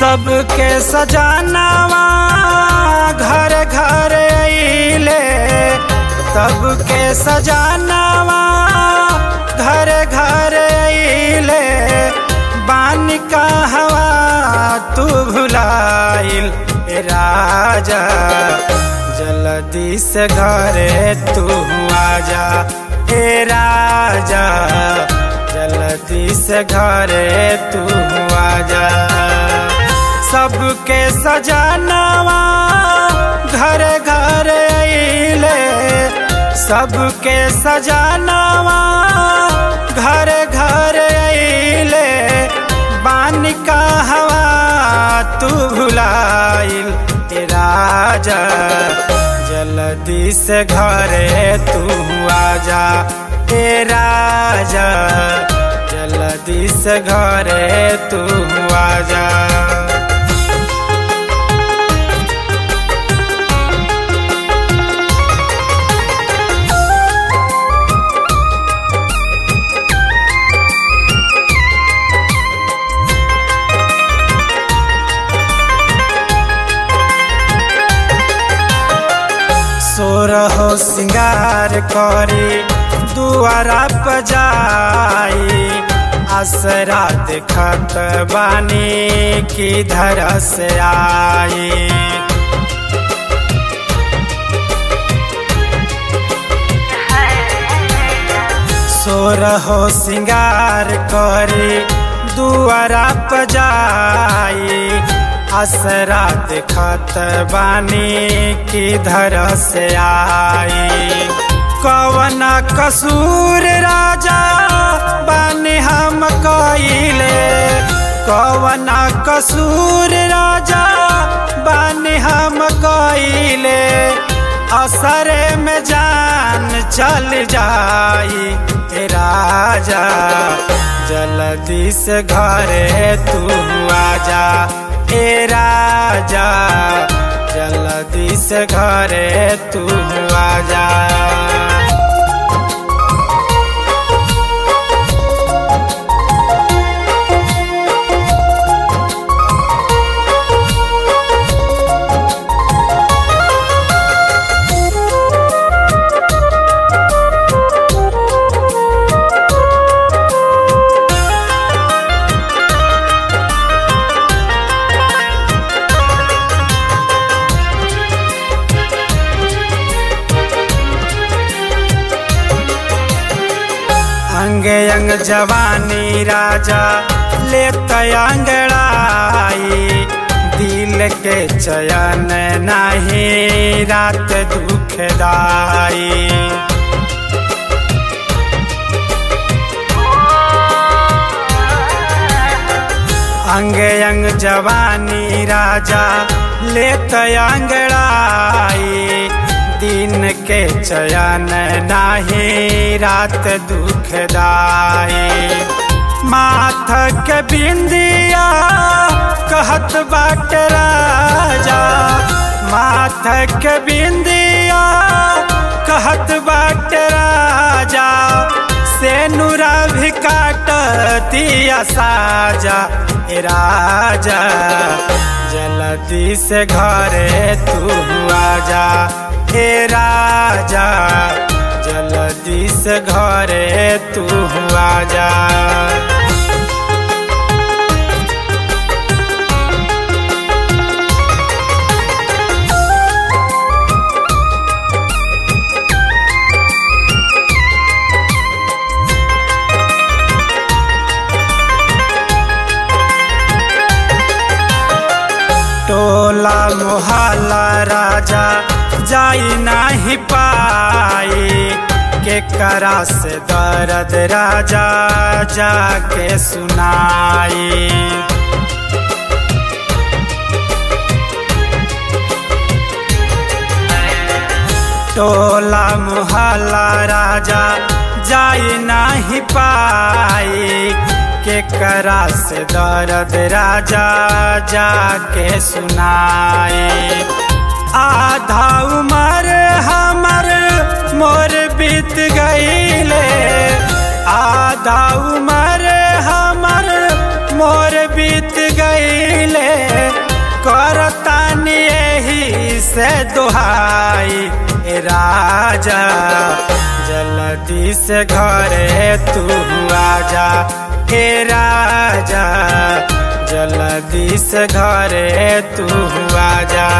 सबके सजानावा घर घर अइले सबके सजानावा घर घर अइले बानी का हवा तू भुलाइल ए राजा जल्दी से घरे तू आजा ए राजा जल्दी से घरे तू आजा सबके सजानावा घर घर अइले सबके सजानावा घर घर अइले बानी का हवा तू भुलाइल ए राजा जल्दी से घरे तू आजा ए राजा जल्दी से घरे तू आजा सोरहो सिंगार करी दुआरा पजाई असरा देखत बानी किधर से आई सोरहो सिंगार करी दुआरा पजाई असरा देखत बानी किधर से आई कवन कसूर राजा बानी हम कइले कवन कसूर राजा बानी हम कइले असरे में जान चल जाई ए राजा जल्दी से घरे तू आजा ए राजा जल्दी से घरे तू आजा अंगे अंग जवानी राजा ले अंगड़ाई दिल के चयन नहीं रात दुखदाई अंगे अंग जवानी राजा ले अंगड़ाई दिन के चयन नाही रात दुखदाई माथ के बिंदिया कहत बाट राजा माथ के बिंदिया कहत बाट राजा से नुरा भी काटतिया साजा ए राजा जल्दी से घरे तू आजा हे राजा जल्दी से घरे तू आजा टोला मोहल्ला राजा जाई नाही पाई के करा से दर्द राजा जाके सुनाई टोला मोहल्ला राजा जाई नाही पाई के करा से दर्द राजा जाके सुनाए आधा उम्र हमर मोर बीत गईले आधा उम्र हमर मोर बीत गईले से दोहाई ए राजा जल्दी से घरे तू आजा हे राजा जल्दी से घरे तू आजा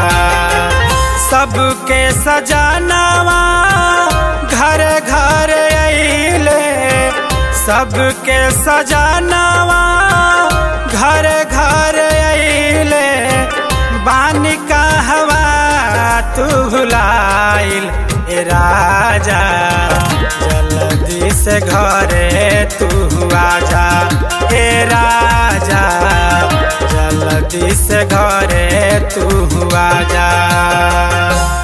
सबके सजानावा घर घर अइले सबके सजानावा घर घर अइले बानी कहवा तू भुलाइल ए राजा जल्दी से घरे तू आजा ए राजा जल्दी से घरे तू आजा